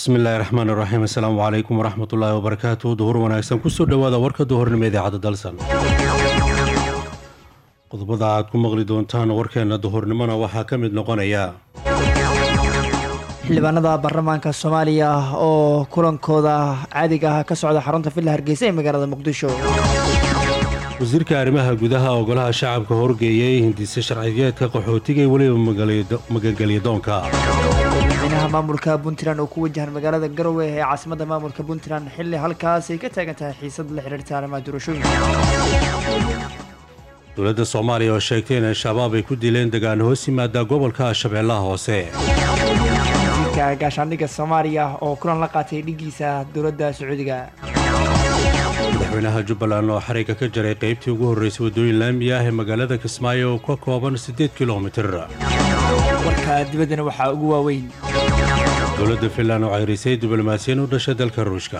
bismillahi raxmaan iraxiim assalaamu calaykum waraxmat ullaahi wabarakaatu duhur wanaagsan kusoo dhowaada warka duhurnimo idaacadda dalsan qodobada aad ku maqli doontaan warkeenna duhurnimona waxaa ka mid noqonaya xildhibaanada baarlamaanka soomaaliya oo kulankooda caadiga ah ka socda xarunta villa hargeysa ee magaalada muqdisho wasiirka arrimaha gudaha ogolaha shacabka horgeeyay hindise sharciyeedka qaxootiga iyo weliba magangelyadoonka madaxweynaha maamulka puntland oo ku wajahan magaalada garowe ee caasimadda maamulka puntland xilli halkaas ay ka taagan tahay xiisad la xidhiirta arrimaha doorashooyinka dowladda soomaaliya oo sheegtay in al-shabaab ay ku dileen degaan hoos yimaada gobolka shabeellaha hoose wasiirka gaashaandhigga soomaaliya oo kulan la qaatay dhigiisa dowladda sacuudiga madaxweynaha jubbaland oo xariga ka jaray qaybtii ugu horreysay waddooyin laami ah ee magaalada kismaayo oo ka kooban siddeed kilomitir warka dibaddana waxaa ugu waaweyn dowladda finland oo ceyrisay diblomaasiyan u dhashay dalka ruushka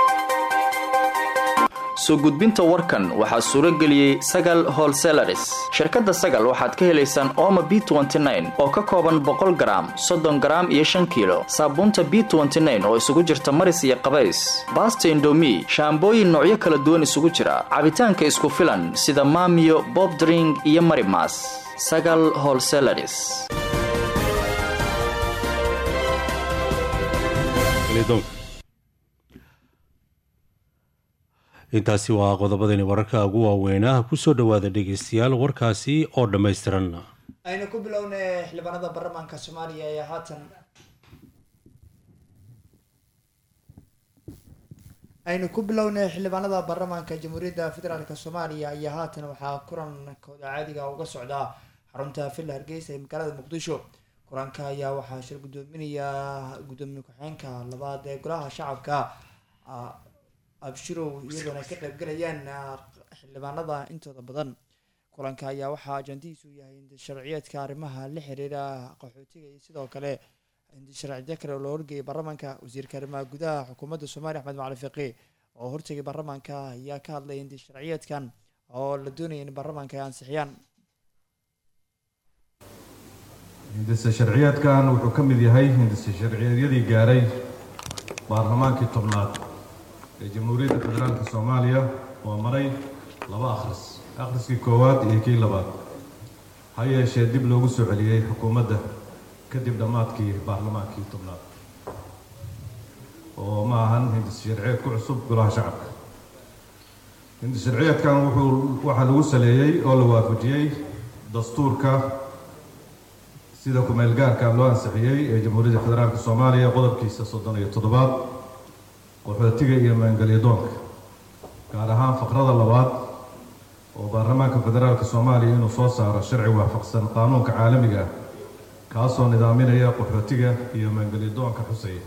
soo gudbinta warkan waxaa suuro geliyey sagal holselaris shirkadda sagal waxaad ka helaysaan ooma b oo ka kooban boqol garaam soddon garaam iyo shan kiilo saabuunta b oo isugu jirta maris iyo qabays baasta indomi shaambooyin noocyo kala duwan isugu jira cabitaanka isku filan sida maamiyo bobdring iyo marimas sagal holselaris intaasi waa qodobadani wararka ugu waaweynah kusoo dhowaada dhegeystayaal warkaasi oo dhammaystiran aynu ku bilownay xildhibaanada baarlamaanka soomaaliya ee haatan aynu ku bilownay xildhibaanada baarlamaanka jamhuuriyadda federaalk soomaaliya ayaa haatan waxaa kulankooda caadiga uga socdaa xarunta villa hargeysa ee magaalada muqdisho kulanka ayaa waxaa shir gudoominaya gudoomiye ku-xigeenka labaad ee golaha shacabka abshirow iyadoona ka qaybgalayaan xildhibaanada intooda badan kulanka ayaa waxaa ajandihiisu yahay indisharciyeedka arrimaha la xiriira qaxootiga iyo sidoo kale indisharciyo kale oo loo horgeeyay baarlamaanka wasiirka arrimaha gudaha xukuumadda soomaaliya axmed macali fiqi oo hortegay baarlamaanka ayaa ka hadlay indisharciyeedkan oo la doonaya in baarlamaanka ay ansixiyaan hindise sharciyeedkan wuxuu ka mid yahay hindise sharciyeedyadii gaaray baarlamaankii tobnaad ee jamhuuriyadda federaalka soomaaliya oo maray laba akhris akhriskii koowaad iyo kii labaad ha yeeshee dib loogu soo celiyey xukuumadda kadib dhammaadkii baarlamaankii tobnaad oo ma ahan hindis sharciyeed ku cusub golaha shacabka hindis sharciyeedkan wuxuu waxaa lagu saleeyey oo la waafajiyey dastuurka sida ku-meel gaarka loo ansixiyey ee jamhuuriyadda federaalka soomaaliya qodobkiisa soddon iyo toddobaad qaxootiga iyo maangelyadoonka gaar ahaan faqrada labaad oo baarlamaanka federaalka soomaaliya inuu soo saaro sharci waafaqsan qaanuunka caalamiga ah kaasoo nidaaminaya qaxootiga iyo maangelyadoonka xusaya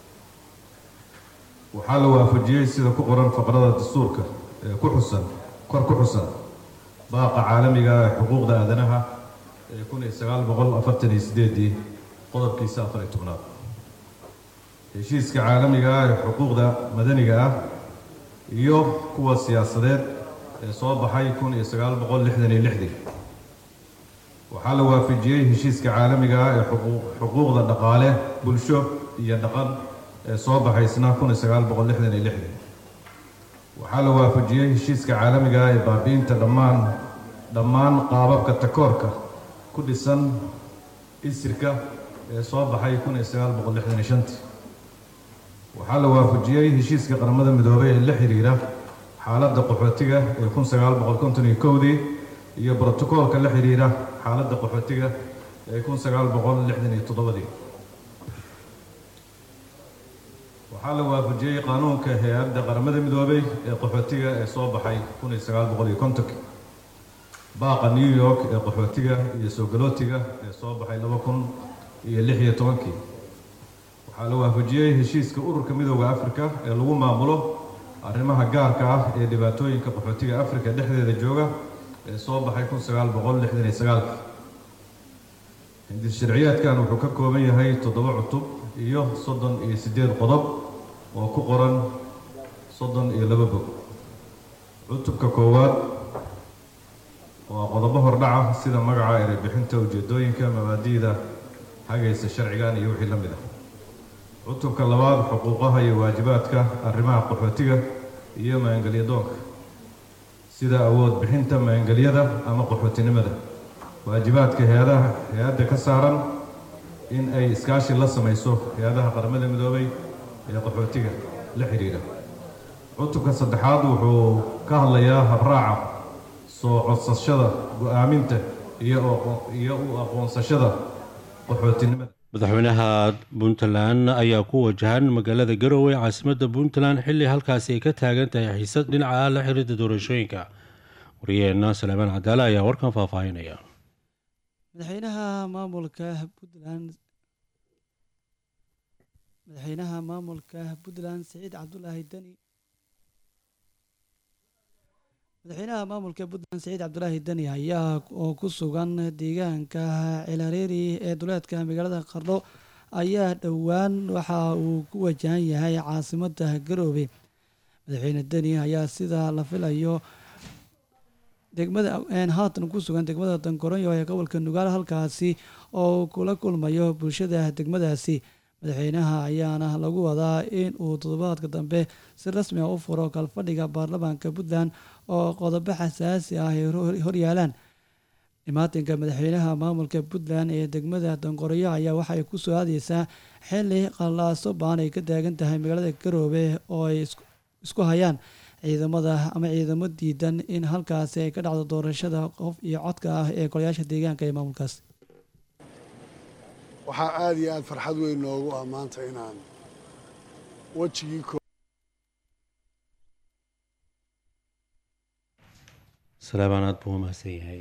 waxaa la waafajiyey sida ku qoran faqrada dastuurka ee ku xusan kor ku xusan baaqa caalamiga ah ee xuquuqda aadanaha ee kun iyo sagaal boqol afartan iyo sideedii qodobkiisa afar iyo tobnaad heshiiska caalamiga ah ee xuquuqda madaniga ah iyo kuwa siyaasadeed ee soo baxay kun iyo sagaal boqol lixdan iyo lixdii waxaa la waafajiyey heshiiska caalamiga ah ee xuquuqda dhaqaale bulsho iyo dhaqan ee soo baxay isna kun iyo sagaal boqol lixdan iyo lixdii waxaa la waafajiyey heshiiska caalamiga ah ee baabi'inta dhammaan dhammaan qaababka takoorka ku dhisan isirka ee soo baxay kun iyo sagaal boqol lixdan iyo shantii waxaa la waafajiyey heshiiska qaramada midoobay ee la xiriira xaaladda qaxootiga ee kun sagaal boqol konton iyo kowdii iyo brotokoolka la xiriira xaaladda qaxootiga ee kun sagaal boqol lixdan iyo toddobadii waxaa la waafajiyey qaanuunka hay-adda qaramada midoobay ee qaxootiga ee soo baxay kun iyo sagaal boqol iyo kontonkii baaqa new york ee qaxootiga iyo soogalootiga ee soo baxay laba kun iyo lix iyo tobankii waxaa la waafajiyey heshiiska ururka midooda afrika ee lagu maamulo arrimaha gaarka ah ee dhibaatooyinka qaxootiga afrika dhexdeeda jooga ee soo baxay kun sagaal boqol lixdan iyo sagaalkii hindis sharciyeedkan wuxuu ka kooban yahay toddoba cutub iyo soddon iyo siddeed qodob oo ku qoran soddon iyo laba bog cutubka koowaad waa qodobo hordhaca sida magaca erebixinta ujeedooyinka mabaadi'da hagaysa sharcigan iyo wixii la mid ah cutubka labaad xuquuqaha iyo waajibaadka arrimaha qaxootiga iyo maangelyadoonka sida awood bixinta maangelyada ama qaxootinimada waajibaadka hay-adaha hay-adda ka saaran in ay iskaashi la samayso hay-adaha qaramada midoobay ee qaxootiga la xidhiidha cutubka saddexaad wuxuu ka hadlayaa habraaca soo codsashada go-aaminta iyo iyo u aqoonsashada qaxootinimada madaxweynaha puntland ayaa ku wajahan magaalada garowe caasimadda puntland xilli halkaasi ay ka taagan tahay xiisad dhinaca la xiriirta doorashooyinka wariyeenna salaamaan cadaale ayaa warkan faahfaahinaya madaxweynaha maamulka puntland madaxweynaha maamulka puntland siciid cabdulaahi deni madaxweynaha maamulka puntland siciid cabdulaahi deni ayaa oo ku sugan deegaanka cilareeri ee duleedka magaalada qardho ayaa dhowaan waxa uu ku wajahan yahay caasimada garoobe madaxweyne deni ayaa sida la filayo degmada haatan ku sugan degmada dankoronyo ee gobolka nugaal halkaasi oo kula kulmayo bulshada degmadaasi madaxweynaha ayaana lagu wadaa in uu toddobaadka dambe si rasmi a u furo kalfadhiga baarlamaanka puntland oo qodobo xasaasi ah ay horyaalaan dhimaatinka madaxweynaha maamulka puntland ee degmada danqoreyo ayaa waxay ku soo aadeysaa xili qallaaso baan ay ka taagan tahay magaalada garoobe oo ay isku hayaan ciidamada ama ciidamo diidan in halkaasi ay ka dhacdo doorashada qof iyo codka ah ee golayaasha deegaanka ee maamulkaas waxaa aada iyo aada farxad weyn noogu ah maanta inaan wejigii salaamaan aad buu umahadsan yahay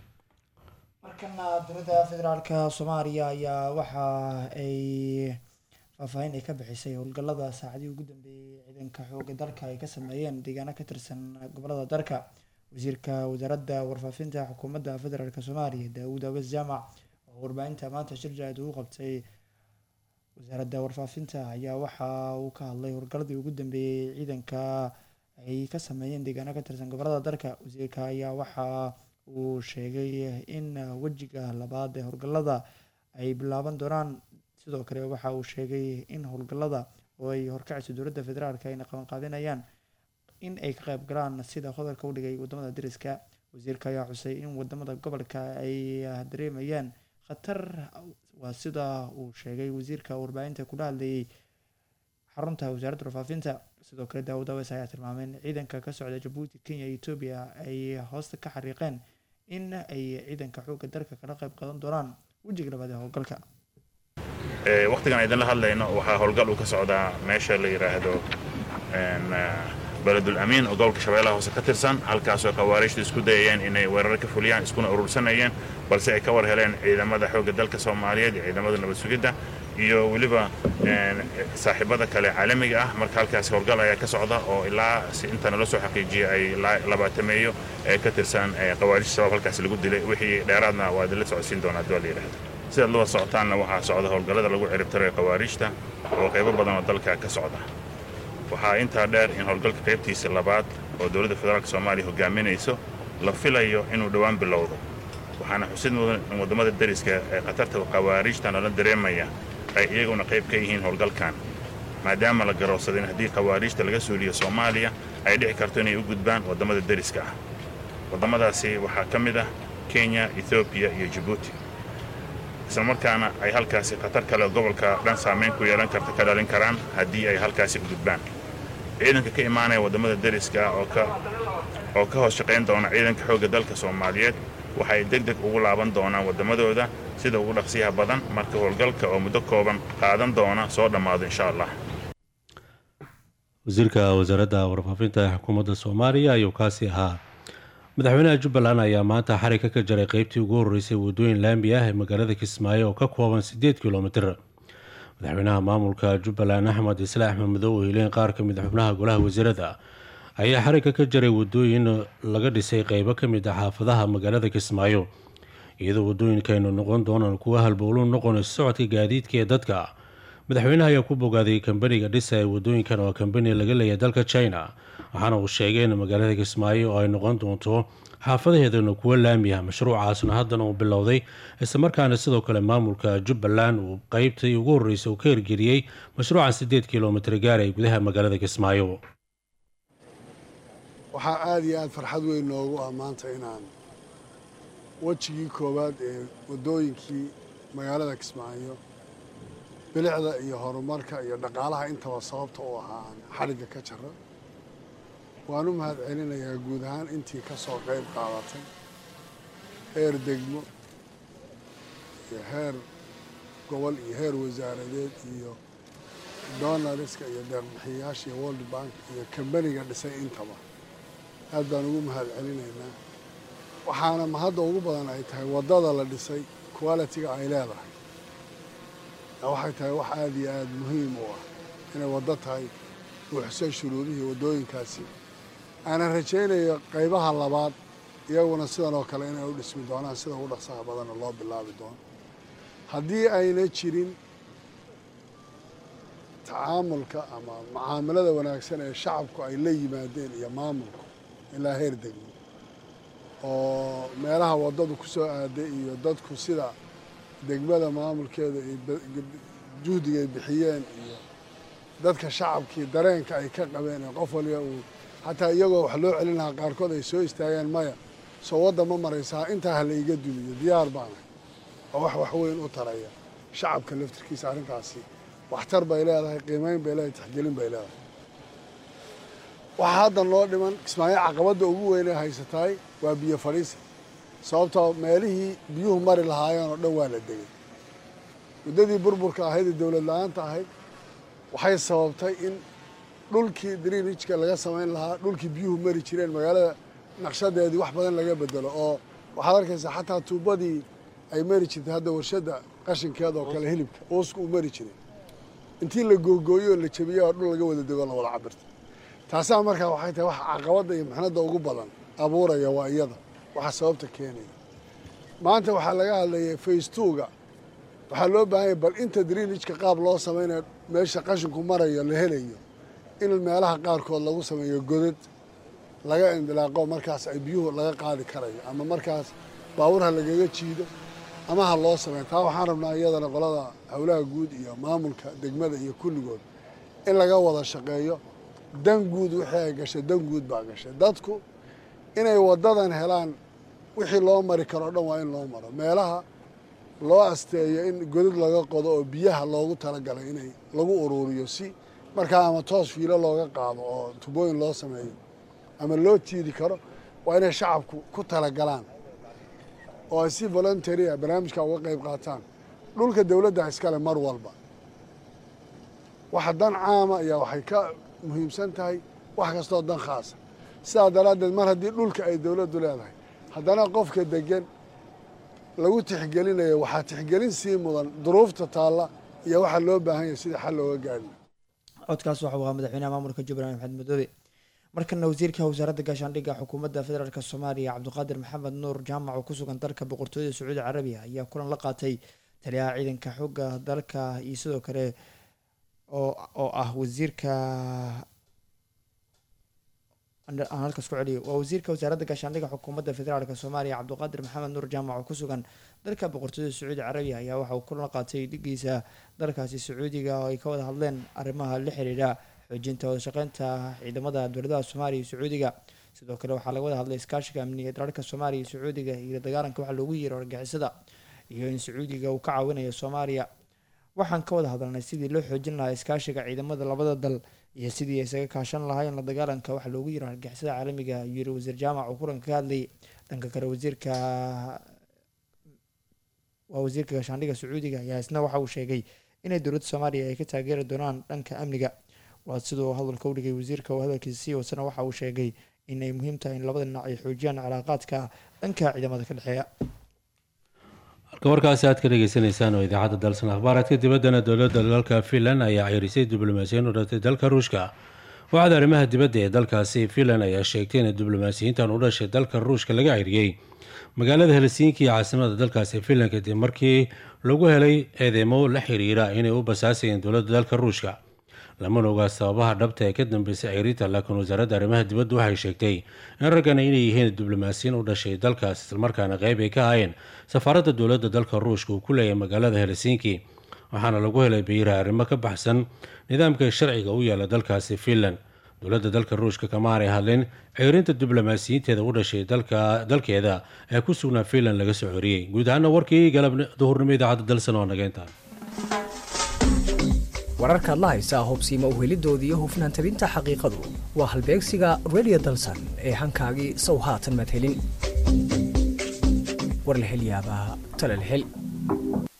markana dowladda federaalka soomaaliya ayaa waxa ay faahfaahin ay ka bixisay howlgallada saacadii ugu dambeeyey ciidanka xooga dalka ay ka sameeyeen deegaano ka tirsan gobolada dalka wasiirka wasaaradda warfaafinta xukuumadda federaalk soomaaliya daawud awas jaamac oo warbaahinta maanta shir jaaid ugu qabtay wasaaradda warfaafinta ayaa waxa uu ka hadlay howlgalladii ugu dambeeyey ciidanka ay ka sameeyeen deegaano ka tirsan gobolada dalka wasiirka ayaa waxa uu sheegay in wejiga labaad ee howlgallada ay bilaaban doonaan sidoo kale waxa uu sheegay in howlgallada oo ay horkacayso dowladda federaalk ayna qabanqaabinayaan in ay ka qayb galaan sida qodolka u dhigay wadamada dariska wasiirka ayaa xusay in wadamada gobolka ay dareemayaan khatar waa sida uu sheegay wasiirka warbaahinta kula hadlayay xarunta wasaaradda warfaafinta sidoo kale daawud aweys ayaa tilmaamay in ciidanka ka socda jabuuti kenya iyo etoobiya ay hoosta ka xariiqeen in ay ciidanka xoogga dalka kala qayb qadan doonaan wejiga labaad ee howlgalka waqtigan idinla hadlayno waxaa howlgal uu ka socdaa meesha la yidhaahdo beledul amiin oo gobolka shabeellaha hoose ka tirsan halkaasoo khawaariijtu isku dayayeen inay weerar ka fuliyaan iskuna urursanayeen balse ay ka war heleen ciidamada xoogga dalka soomaaliyeed iyo ciidamada nabad sugidda iyo weliba saaxiibada kale caalamiga ah marka halkaas howlgal ayaa ka socda oo ilaa si inta nala soo xaqiijiyay ay labaatameeyo ee ka tirsan khawaarijta shabaab halkaas lagu dilay wixii dheeraadna waa idinla socodsiin doonaa haddii waa la yidhahdo sidaad laba socotaanna waxaa socda howlgallada lagu ciribtirayo khawaarijta oo qaybo badan oo dalka ka socda waxaa intaa dheer in howlgalka qaybtiisa labaad oo dowladda federaalk soomaaliya hogaaminayso la filayo inuu dhowaan bilowdo waxaana xusid mudan in waddamada dariska ee khatarta khawaarijta nala dareemaya ay iyaguna qayb ka yihiin howlgalkan maadaama la garoobsaday in haddii khawaarijta laga suuliyo soomaaliya ay dhici karto inay u gudbaan waddamada dariska ah waddamadaasi waxaa ka mid ah kenya ethoobiya iyo jabuuti isla markaana ay halkaasi khatar kale gobolka dhan saamayn ku yeelan karta ka dhalin karaan haddii ay halkaasi u gudbaan ciidanka ka imaanaya waddamada dariska ah oo ka oo ka hoos shaqayn doona ciidanka xoogga dalka soomaaliyeed waxay deg deg ugu laaban doonaan waddamadooda sida ugu dhaqsiyaha badan marka howlgalka oo muddo kooban qaadan doona soo dhammaado insha allah wasiirka wasaaradda warfaafinta ee xukuumadda soomaaliya ayuu kaasi ahaa madaxweynaha jubbaland ayaa maanta xarigka ka jaray qeybtii ugu horreysay waddooyin laami ah ee magaalada kismaayo oo ka kooban siddeed kilomitir madaxweynaha maamulka jubbaland axmed isle axmed madow oo hileen qaar ka mid a xubnaha golaha wasiirada ayaa xarigka ka jaray waddooyin laga dhisay qeybo ka mid ah xaafadaha magaalada kismaayo iyadoo waddooyinkaynu noqon doonaan kuwa halbowlu noqonayso socodka gaadiidka ee dadka madaxweynaha ayaa ku bogaaday kambaniga dhisa ee waddooyinkan oo kambani laga leeyahay dalka china waxaana uu sheegay in magaalada kismaayo oo ay noqon doonto xaafadaheedana kuwa laamiya mashruucaasna haddana uu bilowday islamarkaana sidoo kale maamulka jubbaland uu qeybtii ugu horreysay uu ka hirgeliyey mashruucan siddeed kilomitir gaara ee gudaha magaalada kismaayo waxaa aada iyo aada farxad weyn noogu ah maanta inaan wejigii koowaad ee waddooyinkii magaalada kismaayo bilicda iyo horumarka iyo dhaqaalaha intaba sababta u ahaa aan xadhigga ka jaro waan u mahad celinayaa guud ahaan intii ka soo qayb qaadatay heer degmo iyo heer gobol iyo heer wasaaradeed iyo donariska iyo deeqbixiyayaasha iyo world bank iyo kambaniga dhisay intaba aad baan ugu mahad celinaynaa waxaana mahadda ugu badan ay tahay waddada la dhisay qualitiga ay leedahay waxay tahay wax aada iyo aada muhiim u ah inay waddo tahay buuxsan shuruudihii waddooyinkaasi aanan rajaynayo qaybaha labaad iyaguna sidan oo kale inay u dhismi doonaan sida ugu dhaqsaha badanna loo bilaabi doono haddii ayna jirin tacaamulka ama mucaamalada wanaagsan ee shacabku ay la yimaadeen iyo maamulku ilaa heer degmo oo meelaha waddadu ku soo aaday iyo dadku sida degmada maamulkeeda iyo juhdiga ay bixiyeen iyo dadka shacabkii dareenka ay ka qabeen ee qof waliba uu xataa iyagoo wax loo celin lahaa qaarkood ay soo istaageen maya soo wadda ma maraysaa intaa ha la iga dumiyo diyaar baana oo wax wax weyn u taraya shacabka laftirkiisa arrintaasi waxtar bay leedahay qiimeyn bay leedahay tixgelin bay leedahay waxaa hadda noo dhiman kismaayo caqabadda ugu weynee haysataay waa biyo fadhiisa sababtoo meelihii biyuhu mari lahaayeen oo dhan waa la degay muddadii burburka ahayd ee dowlad la-aanta ahayd waxay sababtay in dhulkii drinijka laga samayn lahaa dhulkii biyuhu mari jireen magaalada naqshadeedii wax badan laga bedelo oo waxaad arkaysaa xataa tuubadii ay mari jirtay hadda warshadda qashinkeeda oo kale hilibka uusku uu mari jiray intii la googooyo oo la jabiyey oo dhul laga wada dego la wada cabirta taasaa markaa waxay tahay wax caqabadda iyo muxnadda ugu badan abuuraya waa iyada waxaa sababta keenaya maanta waxaa laga hadlayay facetuga waxaa loo baahanya bal inta drinijka qaab loo samaynayo meesha qashinku marayo la helayo in meelaha qaarkood lagu sameeyo godad laga indilaaqo markaas ay biyuhu laga qaadi karayo ama markaas baabuurha lagaga jiido ama ha loo sameeyo taa waxaan rabnaa iyadana qolada howlaha guud iyo maamulka degmada iyo kulligood in laga wada shaqeeyo dan guud wixii ay gashay dan guud baa gashay dadku inay waddadan helaan wixii loo mari karo o dhan waa in loo maro meelaha loo asteeyo in godad laga qodo oo biyaha loogu talagalay inay lagu uruuriyo si markaa ama toos fiilo looga qaado oo tubooyin loo sameeyo ama loo tiidi karo waa inay shacabku ku talagalaan oo ay si voluntaria barnaamijka uga qayb qaataan dhulka dowladda iskale mar walba waxa dan caama ayaa waxay ka muhiimsan tahay wax kastoo dan khaasa sidaa daraaddeed mar haddii dhulka ay dowladdu leedahay haddana qofka degan lagu tixgelinayo waxaa tixgelin sii mudan duruufta taalla iyo waxaa loo baahan yahay sidii xal looga gaari codkaas waxa uu ahaa madaxweynaha maamulka jubbaland maxamed madoobe markana wasiirka wasaaradda gaashaandhigga xukuumadda federaalk soomaaliya cabdiqaadir maxamed nuur jaamac oo ku sugan dalka boqortooyada sacuudi carabiya ayaa kulan la qaatay taliyaha ciidanka xooga dalka iyo sidoo kale oo ah wasiirka aan halkaas ku celiyo waa wasiirka wasaaradda gaashaandhigga xukuumadda federaalk soomaaliya cabdiqaadir maxamed nuur jaamac oo ku sugan dalka boqortooyada sacuudi carabiya ayaa waxa uu kulan la qaatay dhigiisa dalkaasi sacuudiga oo ay ka wada hadleen arrimaha la xiriira xoojinta wadashaqeynta ciidamada dowladaha soomaaliya iyo sacuudiga sidoo kale waxaa laga wada hadlay iskaashiga amniga dalalka soomaaliya iyo sacuudiga iyo dagaalanka waxa loogu yeero argixisada iyo in sacuudiga uu ka caawinayo soomaaliya waxaan ka wada hadalnay sidii loo xoojin lahaa iskaashiga ciidamada labada dal iyo sidii ay isaga kaashan lahaayeen la dagaalanka waxa loogu yeero argixisada caalamiga ayuu yiri wasiir jaamac oo kulanka ka hadlayay dhanka kale wasiirka waa wasiirka gaashaandhigga sacuudiga ayaa isna waxa uu sheegay inay dowladda soomaaliya ay ka taageeri doonaan dhanka amniga waa siduu hadalka u dhigay wasiirka oo hadalkiisa sii wadsana waxa uu sheegay inay muhiim tahay in labada dhinac ay xoojiyaan calaaqaadka dhanka ciidamada ka dhexeeya halka warkaasi aad ka dhegeysaneysaan oo idaacadda dalsan akhbaaraadka dibaddana dowladda dalka finland ayaa ceyrisay diblomaasiyiin u dhatay dalka ruushka waxaad arrimaha dibadda ee dalkaasi finland ayaa sheegtay in diblomaasiyiintan u dhashay dalka ruushka laga ceyriyey magaalada helsinki iyo caasimada dalkaasi finland kadib markii lagu helay eedeymo la xiriira inay u basaasayeen dowladda dalka ruushka lamana ogaa sababaha dhabta ee ka dambeysay ceyrinta laakiin wasaaradda arrimaha dibadda waxay sheegtay in raggana inay yihiin diblomaasiyiin u dhashay dalkaas islamarkaana qeyb ay ka ahaayeen safaaradda dowladda dalka ruushka uu ku leeyahay magaalada helsinki waxaana lagu helay bayiraha arrimo ka baxsan nidaamka sharciga u yaala dalkaasi finland dowladda dalka ruushka kama aanay hadlin ceyrinta diblomaasiyiinteeda u dhashay dalkeeda ee ku sugnaa finland laga soo coriyey guud ahaana warkii galab duhurnimo idaacadda dalsan oo nageynta wararkaad la haysaa hubsiima uhelidooda iyo hufnaan tabinta xaqiiqadu waa halbeegsiga redio dalsan ee hankaagii sow haatan madhelin war la hel yaabaa talal hel